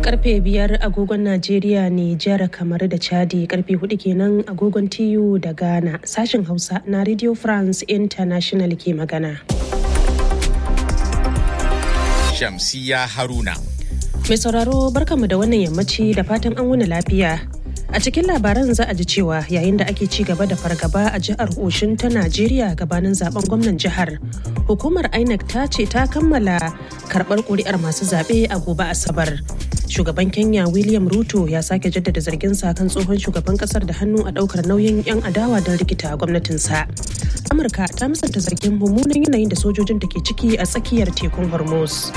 karfe biyar agogon najeriya nijar kamar da chadi karfe hudu kenan agogon tiyu da ghana sashen hausa na radio france international ke magana shamsiya haruna mai sauraro barkanmu da wannan yammaci da fatan an wuni lafiya a cikin labaran za a ji cewa yayin da ake ci gaba da fargaba a jihar oshin ta najeriya gabanin zaben gwamnan jihar hukumar inec ta ce ta kammala karbar kuri'ar masu zaɓe a gobe asabar shugaban kenya william ruto ya sake jaddada zargin sa kan tsohon shugaban kasar da hannu a daukar nauyin 'yan adawa don rikita gwamnatinsa amurka ta musanta zargin mummunan yanayin da sojojin da ke ciki a tsakiyar tekun hormuz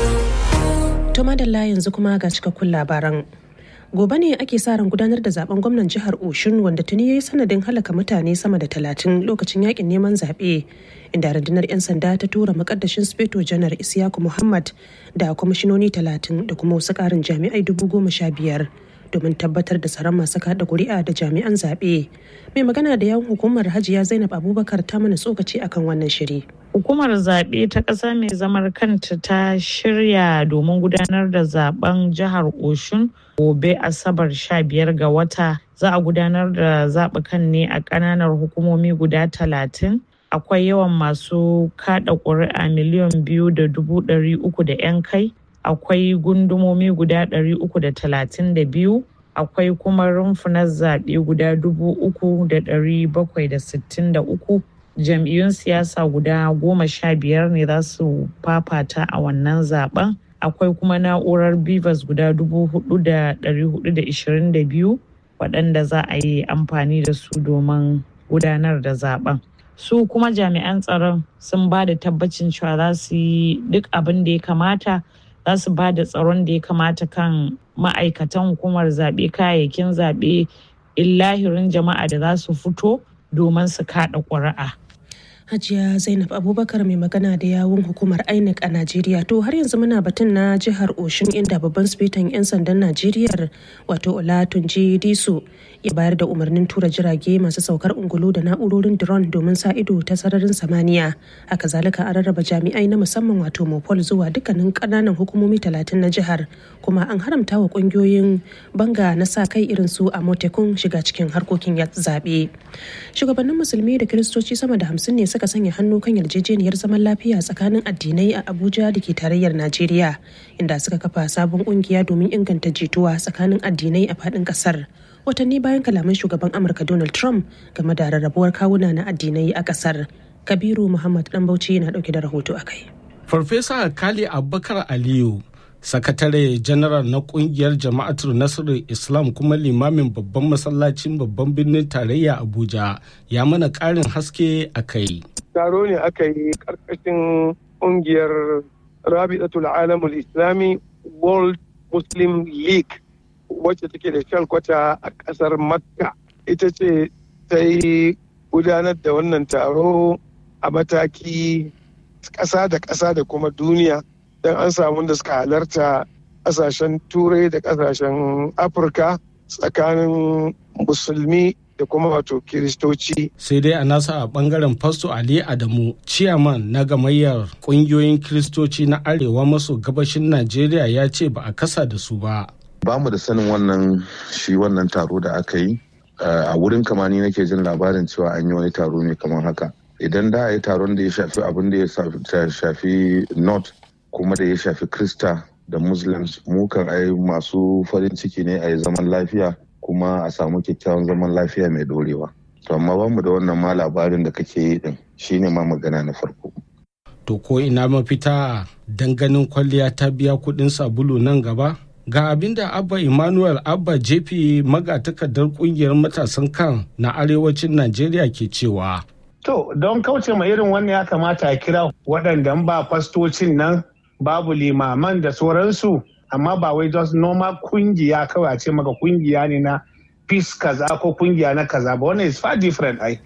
to madalla yanzu kuma ga cikakkun labaran gobe ne ake sa ran gudanar da zaben gwamnan jihar oshun wanda tuni ya yi sanadin halaka mutane sama da talatin lokacin yakin neman zaɓe inda rundunar 'yan sanda ta tura makaddashin speto janar isiyaku muhammad da kwamishinoni talatin da kuma wasu ƙarin jami'ai dubu goma sha biyar domin tabbatar da tsaron masu kada kuri'a da jami'an zaɓe mai magana da yawun hukumar hajiya zainab abubakar ta mana tsokaci akan wannan shiri Hukumar zaɓe ta ƙasa mai zamar kanta ta shirya domin gudanar da zaben jihar Oshun gobe Asabar 15 ga wata. Za a gudanar da zaɓukan ne a ƙananan hukumomi guda talatin. Akwai yawan masu kaɗa ƙuri'a miliyan biyu da dubu ɗari uku da 'yan kai. Akwai gundumomi guda ɗari uku da talatin da biyu. Akwai kuma rumfunan zaɓe guda dubu uku da ɗari bakwai da sittin da uku. jam'iyyun siyasa guda goma sha biyar ne za su fafata a wannan zaben akwai kuma na'urar bivas guda dubu hudu da dari hudu da ishirin da biyu waɗanda za a yi amfani da su domin gudanar da zaben su kuma jami'an tsaron sun ba da tabbacin cewa za su yi duk abin da ya kamata za su ba da tsaron da ya kamata kan ma'aikatan hukumar zaɓe kayayyakin zaɓe illahirin jama'a da za su fito domin su kaɗa ƙuri'a. Hajiya Zainab Abubakar mai magana da yawun hukumar INEC a Najeriya to har yanzu muna batun na jihar Oshun inda babban sifetan 'yan sandan Najeriya wato Olatunji Disu ya bayar da umarnin tura jirage masu saukar ungulu da na'urorin drone domin sa ido ta sararin samaniya. Haka zalika an rarraba jami'ai na musamman wato Mopol zuwa dukkanin kananan hukumomi talatin na jihar kuma an haramta wa kungiyoyin banga na sa kai irin su a motekun shiga cikin harkokin zaɓe. Shugabannin musulmi da kiristoci sama da hamsin ne suka sanya hannu kan yarjejeniyar zaman lafiya tsakanin addinai a Abuja da ke tarayyar Najeriya inda suka kafa sabon kungiya domin inganta jituwa tsakanin addinai a faɗin ƙasar. Watanni bayan kalaman shugaban Amurka Donald Trump game da rarrabuwar kawuna na addinai a ƙasar. Kabiru Muhammad Dan Bauchi na ɗauke da rahoto a kai. Farfesa Kali Abubakar Aliyu sakatare janaral na kungiyar jama'atul nasarar islam kuma limamin babban masallacin babban birnin tarayya abuja ya mana karin haske a kai taro ne aka yi karkashin kungiyar rabi'atul alamul islami world muslim league wacce take da kwata a kasar makka ita ce ta yi gudanar da wannan taro a mataki ƙasa da ƙasa da kuma duniya don an samu da suka halarta ƙasashen turai da ƙasashen afirka tsakanin musulmi da kuma wato kiristoci. sai dai a nasa a bangaren fasto ali adamu ciyaman na gamayyar kungiyoyin kiristoci na arewa maso gabashin najeriya ya ce ba a kasa da su ba ba mu da sanin wannan shi wannan taro da aka yi a wurin kamani nake jin labarin cewa an yi wani taro ne kamar haka idan da a yi taron da ya shafi abin da ya shafi north kuma da ya shafi krista da muslims mu kan ai masu farin ciki ne a yi zaman lafiya kuma a samu kyakkyawan zaman lafiya mai dorewa to amma ba mu da wannan ma labarin da kake yi din shine ma magana na farko to ko ina mafita ganin kwalliya ta biya kudin sabulu nan gaba ga abin da abba emmanuel abba jp magatakardar kungiyar matasan kan na arewacin najeriya ke cewa To, don kauce ma irin wannan ya kamata a kira waɗanda ba fastocin nan babu limaman da sauransu, amma ba wai just normal kungiya kawai a ce maka kungiya ne na peace kaza ko kungiya na kaza ba wannan is far different ai.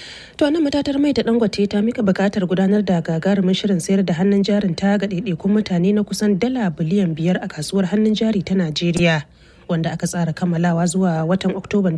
To nan matatar mai ta dangote ta mika bukatar gudanar da gagarumin shirin sayar da hannun jarin ta ga ɗaiɗaikun mutane na kusan dala biliyan biyar a kasuwar hannun jari ta Najeriya. wanda aka tsara kammalawa zuwa watan Oktoban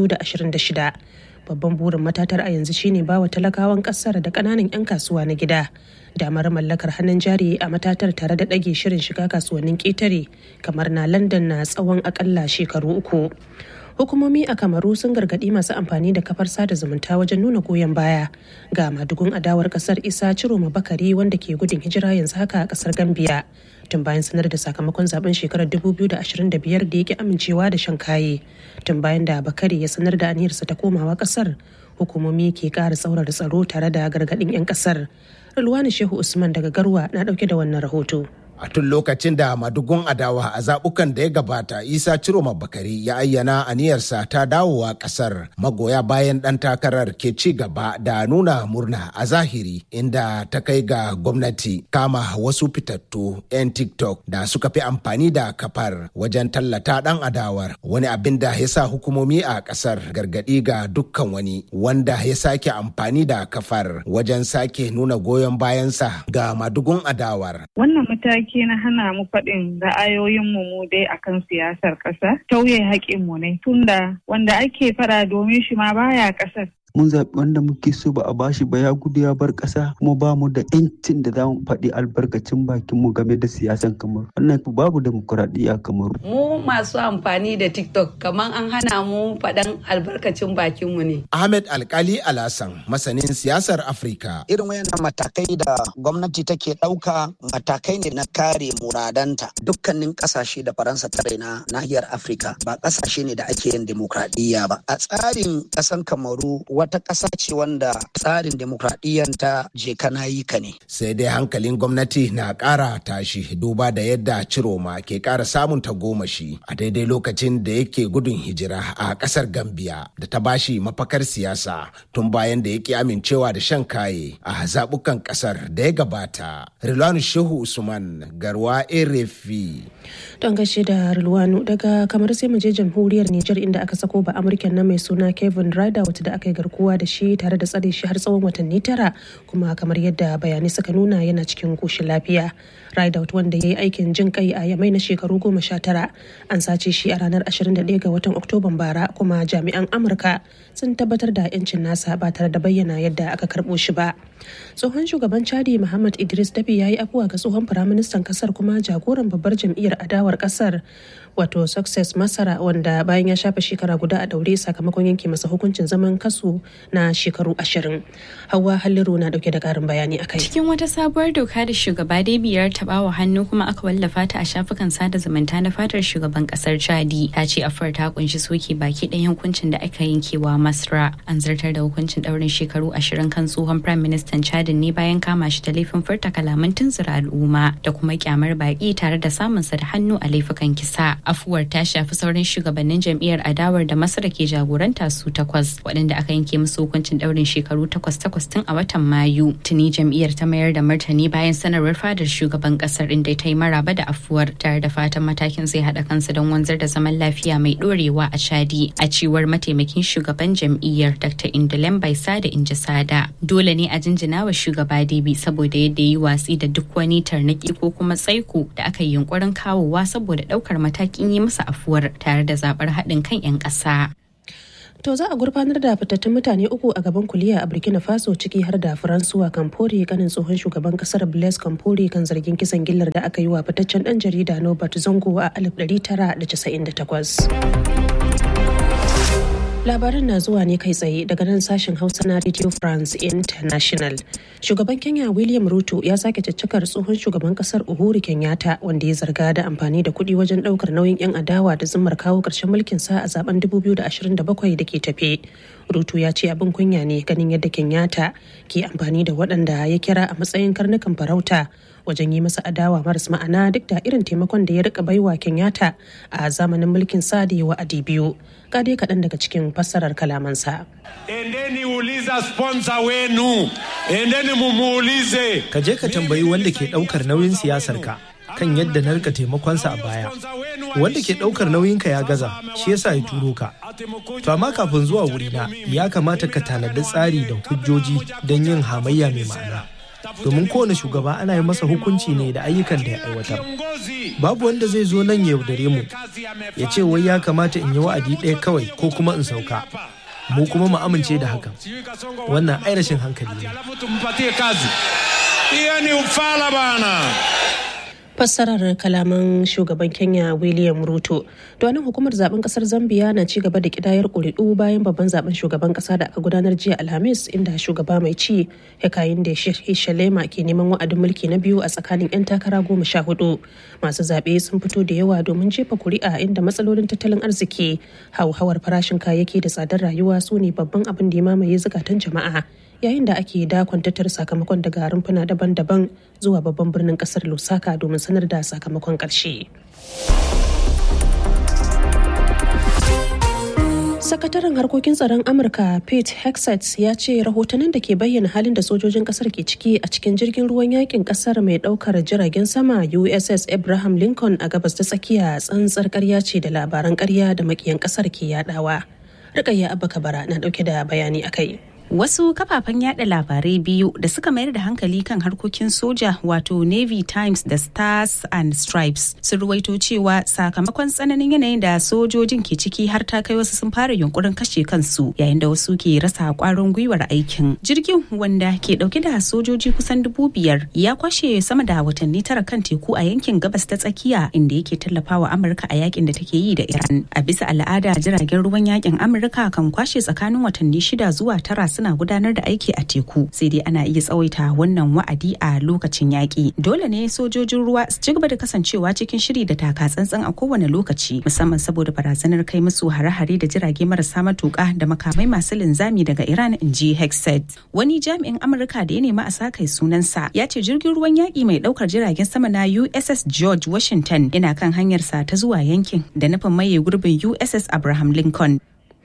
2026. Babban burin matatar a yanzu shine bawa talakawan kasar da kananan 'yan kasuwa na gida damar mallakar hannun jari a matatar tare da ɗage shirin shiga kasuwannin ƙetare kamar na London na tsawon akalla shekaru uku. hukumomi a kamaru sun gargaɗi masu amfani da kafar sada zumunta wajen nuna goyon baya ga madugun adawar kasar isa ciroma bakari wanda ke gudun hijira yanzu haka a kasar gambia tun bayan sanar da sakamakon zaben shekarar 2025 da yake amincewa da shan kaye tun bayan da bakari ya sanar da aniyarsa ta komawa kasar hukumomi ke ƙara tsaurara tsaro tare da gargaɗin 'yan kasar Rulwani Shehu Usman daga Garwa na ɗauke da wannan rahoto. a tun lokacin da madugun adawa a zabukan da ya gabata isa ciroma bakari ya ayyana aniyarsa ta dawowa kasar magoya bayan dan takarar ke ci gaba da nuna murna a zahiri inda ta kai ga gwamnati kama wasu fitattu 'yan tiktok da suka fi amfani da kafar wajen tallata dan adawar wani abin da ya sa hukumomi a kasar gargadi ga dukkan wani wanda ya sake amfani da kafar wajen sake nuna goyon bayansa ga madugun adawar wannan mataki mataki na hana mu faɗin ra'ayoyinmu mu dai akan siyasar ƙasa tauye haƙƙinmu ne tunda wanda ake faɗa domin shi ma baya ƙasar mun zaɓi wanda muke so ba a bashi ba ya gudu ya bar ƙasa kuma ba mu da ƴancin da za mu faɗi albarkacin bakin mu game da siyasan kamar wannan babu demokuraɗiyya kamar mu masu amfani da tiktok kamar an hana mu faɗan albarkacin bakin mu ne ahmed alkali alasan masanin siyasar afirka irin wayannan matakai da gwamnati take ɗauka matakai ne na kare muradanta dukkanin ƙasashe da faransa ta raina nahiyar afirka ba ƙasashe ne da ake yin demokradiyya ba a tsarin ƙasan kamaru wata ƙasa ce wanda tsarin demokradiyyanta je kana yi ka ne. Sai dai hankalin gwamnati na ƙara tashi duba da yadda Ciroma ke ƙara samun tagomashi a daidai lokacin da yake gudun hijira a ƙasar Gambia da ta bashi mafakar siyasa tun bayan da yake amincewa da shan kaye a zaɓukan ƙasar da ya gabata. Rilwanu Shehu Usman Garwa Erefi. Don gaishe da Rilwanu daga kamar sai mu je jamhuriyar Nijar inda aka sako ba Amurken na mai suna Kevin Ryder wata da aka yi garkuwa da shi tare da tsare shi har tsawon watanni tara kuma kamar yadda bayanai suka nuna yana cikin koshin lafiya Rideout wanda ya yi aikin jin kai a yamai na shekaru goma sha tara an sace shi a ranar 21 ga watan Oktoban bara kuma jami'an Amurka sun tabbatar da 'yancin nasa ba tare da bayyana yadda aka karɓo shi ba. Tsohon shugaban Chadi Muhammad Idris Dabi ya yi afuwa ga tsohon firaministan kasar kuma jagoran babbar jam'iyyar adawar kasar wato Success Masara wanda bayan ya shafe shekara guda a daure sakamakon yanke masa hukuncin zaman kasu na shekaru ashirin. Hauwa Halliru na dauke da karin bayani akai. Cikin wata sabuwar doka da shugaba biyar tabawa hannu kuma aka wallafa ta a shafukan sada zumunta na fatar shugaban kasar Chadi ta ce afar ta kunshi soke baki ɗayan hukuncin da aka yankewa Masra. An zartar da hukuncin daurin shekaru ashirin kan tsohon Prime Minister Chadin ne bayan kama shi da laifin furta kalaman tunzura al'umma da kuma kyamar baki tare da samunsa da hannu a laifukan kisa. Afuwar ta shafi sauran shugabannin jam'iyyar adawar da Masra ke jagoranta su takwas waɗanda aka yanke musu hukuncin daurin shekaru takwas takwas tun a watan Mayu. Tuni jam'iyyar ta mayar da martani bayan sanarwar fadar shugaban kasar inda ta yi maraba da afuwar tare da fatan matakin zai haɗa kansa don wanzar da zaman lafiya mai ɗorewa a Chadi a cewar mataimakin shugaban jam'iyyar Dr. Indolem Baisa da Injisada. Dole ne a jinjina wa shugaba Debi saboda yadda yi watsi da duk wani tarnaki ko kuma tsaiko da aka yi yunkurin kawowa saboda ɗaukar matakin yi masa afuwar tare da zaɓar haɗin kan 'yan ƙasa. To za a gurfanar da fitattun mutane uku a gaban kuliya a Burkina Faso ciki har da Faransuwa Kamfore kanin tsohon shugaban kasar Blaise Kamfore kan zargin kisan gillar da aka yi wa fitaccen dan jarida Nobert Zongo a 1998. Labaran na zuwa ne kai tsaye daga nan sashen Hausa na Radio France International. Shugaban Kenya William Ruto ya sake caccakar tsohon shugaban kasar Uhuru Kenyatta wanda ya zarga da amfani da kuɗi wajen ɗaukar nauyin 'yan adawa da zimmar kawo ƙarshen mulkin sa a zaben 2027 da ke tafe. Ruto ya ce abin kunya ne ganin yadda Kenyatta ke amfani da waɗanda ya kira a matsayin karnukan farauta wajen yi masa adawa maras ma'ana duk da irin taimakon da ya rika baiwa Kenyatta a zamanin mulkin sa da wa'adi biyu. Ga dai kaɗan daga cikin fassarar kalamansa. Endeni uliza sponsor wenu, endeni mumuulize. Ka je ka tambayi wanda ke ɗaukar nauyin siyasar ka kan yadda na rika taimakonsa a baya. Wanda ke ɗaukar nauyinka ya gaza, shi yasa ya turo ka. To amma kafin zuwa wurina ya kamata ka tanadi tsari da hujjoji don yin hamayya mai ma'ana. domin kowane shugaba ana yi masa hukunci ne da ayyukan da ya aiwatar babu wanda zai zo nan ya yaudare mu ya ce wai ya kamata in yi wa'adi ɗaya kawai ko kuma in sauka mu kuma mu amince da hakan wannan ai rashin hankali ne hiyo ni ufala bana fassarar kalaman shugaban kenya william ruto nan hukumar zaben kasar zambia na ci gaba da kidayar kuri'u bayan babban zaben shugaban kasa da aka gudanar jiya alhamis inda shugaba mai ci hekayin da shalema ke neman wa'adin mulki na biyu a tsakanin 'yan takara goma sha hudu masu zaɓe sun fito da yawa domin jefa kuri'a inda matsalolin tattalin arziki hauhawar farashin kayayyaki da tsadar rayuwa su ne babban abin da ya mamaye zukatan jama'a yayin da ake dakon tattara sakamakon daga rumfuna daban-daban zuwa babban birnin kasar lusaka domin sanar da sakamakon ƙarshe. sakataren harkokin tsaron amurka pete hexet ya ce rahotannin da ke bayyana halin da sojojin kasar ke ciki a cikin jirgin ruwan yakin kasar mai daukar jiragen sama uss abraham lincoln a gabas ta tsakiya tsantsar karya ce da labaran karya da makiyan kasar ke yadawa rikayya abba kabara na dauke da bayani akai Wasu kafafen yada labarai biyu da suka mayar da hankali kan harkokin soja wato Navy Times da Stars and Stripes sun ruwaito cewa sakamakon tsananin yanayin da sojojin ke ciki har ta kai wasu sun fara yunkurin kashe kansu yayin da wasu ke rasa kwarin gwiwar aikin. Jirgin wanda ke dauke da sojoji kusan dubu biyar ya kwashe sama da watanni tara kan teku a yankin gabas ta tsakiya inda yake tallafawa Amurka a yakin da take yi da Iran. A bisa al'ada jiragen ruwan yakin Amurka kan kwashe tsakanin watanni shida zuwa tara suna gudanar da aiki a teku sai dai ana iya tsawaita wannan wa'adi a lokacin yaƙi dole ne sojojin ruwa su ci gaba da kasancewa cikin shiri da taka tsantsan a kowane lokaci musamman saboda barazanar kai musu hare-hare da jirage marasa matuƙa da makamai masu linzami daga iran in ji hexed wani jami'in amurka da ya nema a sa kai sunansa ya ce jirgin ruwan yaƙi mai ɗaukar jiragen sama na uss george washington yana kan hanyarsa ta zuwa yankin da nufin maye gurbin uss abraham lincoln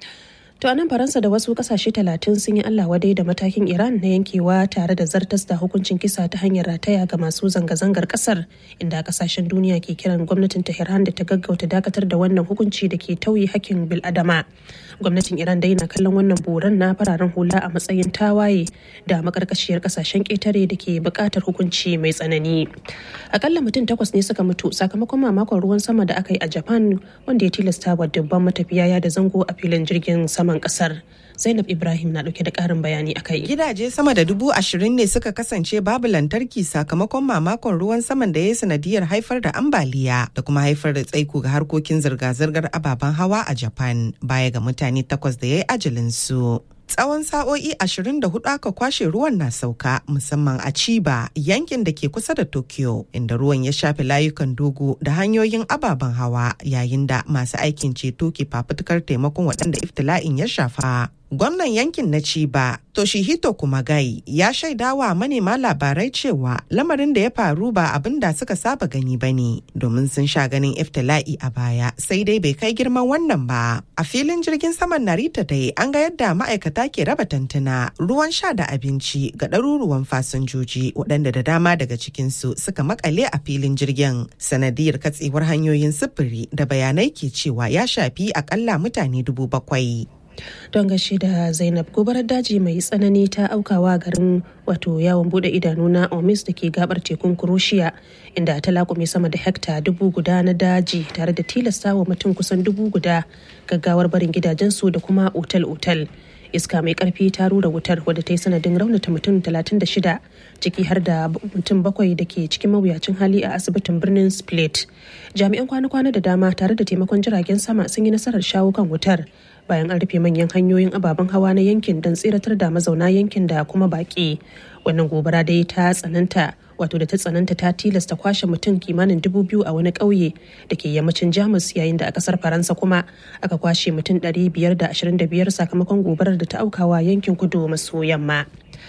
To a nan Faransa da wasu kasashe talatin sun yi Allah wadai da matakin Iran na yankewa tare da zartas da hukuncin kisa ta hanyar rataya ga masu zanga-zangar kasar inda kasashen duniya ke kiran gwamnatin Tehran da ta gaggauta dakatar da wannan hukunci da ke tauye hakkin bil'adama. Gwamnatin Iran dai na kallon wannan boran na fararen hula a matsayin tawaye da makarkashiyar kasashen ƙetare da ke buƙatar hukunci mai tsanani. Akalla mutum takwas ne suka mutu sakamakon mamakon ruwan sama da aka yi a Japan wanda ya tilasta wa dubban matafiya da zango a filin jirgin sama saman kasar zainab ibrahim na dauke da karin bayani a kai gidaje sama da dubu ashirin ne suka kasance babu lantarki sakamakon mamakon ruwan saman da ya yi sanadiyar haifar da ambaliya da kuma haifar da tsaiko ga harkokin zirga-zirgar ababen hawa a japan baya ga mutane takwas da ya yi ajalinsu tsawon sa'o'i 24 aka kwashe ruwan na sauka musamman a Chiba yankin da ke kusa da Tokyo inda ruwan ya shafe layukan dogo da hanyoyin ababen hawa yayin da masu aikin ceto ke fafutukar taimakon waɗanda iftila'in ya shafa. Gwamnan yankin na Chiba, Toshihito Kumagai, ya shaidawa manema labarai cewa lamarin da ya faru ba abin da suka saba gani ba ne, domin sun sha ganin iftila'i a baya sai dai bai kai girman wannan ba. A filin jirgin saman Narita dai an ga yadda ma'aikata ke raba tantuna, ruwan sha da abinci ga ɗaruruwan fasinjoji waɗanda da dama daga cikinsu suka makale a filin jirgin. Sanadiyar katsewar hanyoyin sufuri da bayanai ke cewa ya shafi akalla mutane dubu bakwai. don gashi da zainab gobarar daji mai tsanani ta aukawa garin wato yawon bude idanu na omis da ke gabar tekun kuroshiya inda ta lakume sama da hekta dubu guda na daji tare da tilasta wa mutum kusan dubu guda gaggawar barin gidajensu da kuma otal-otal iska mai karfi ta rura wutar wadda ta yi sanadin raunata mutum 36 ciki har da mutum bakwai da ke cikin mawuyacin hali a asibitin birnin split jami'an kwana-kwana da dama tare da taimakon jiragen sama sun yi nasarar shawo kan wutar bayan an rufe manyan hanyoyin ababen hawa na yankin don tsiratar da mazauna yankin da kuma baki wannan gobara dai ta tsananta wato da ta tsananta ta tilasta kwashe mutum kimanin dubu biyu a wani ƙauye da ke yammacin jamus yayin da a ƙasar faransa kuma aka kwashe mutum ɗari biyar da ashirin da biyar sakamakon gobarar da ta aukawa yankin kudu maso yamma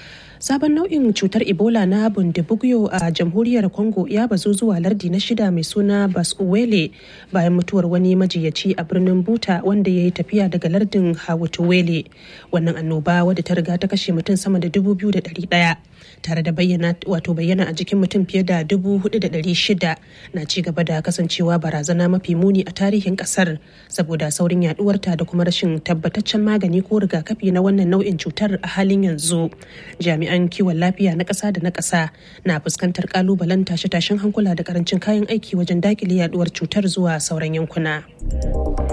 sabon nau'in cutar ebola na bundibugyo a jamhuriyar congo ya bazu zuwa lardi na shida mai suna basuwele bayan mutuwar wani majiyaci a birnin buta wanda ya yi tafiya daga lardin hawatuwele wannan annoba wadda ta riga ta kashe mutum sama da dubu biyu da ɗari ɗaya tare da bayyana wato bayyana a jikin mutum fiye da dubu hudu da ɗari shida na ci gaba da kasancewa barazana mafi muni a tarihin ƙasar saboda saurin yaduwarta da kuma rashin tabbataccen magani ko rigakafi na wannan nau'in cutar a halin yanzu jami'an jami'an kiwon lafiya na ƙasa da na ƙasa na fuskantar ƙalubalen tashe-tashen hankula da karancin kayan aiki wajen daƙile yaduwar cutar zuwa sauran yankuna.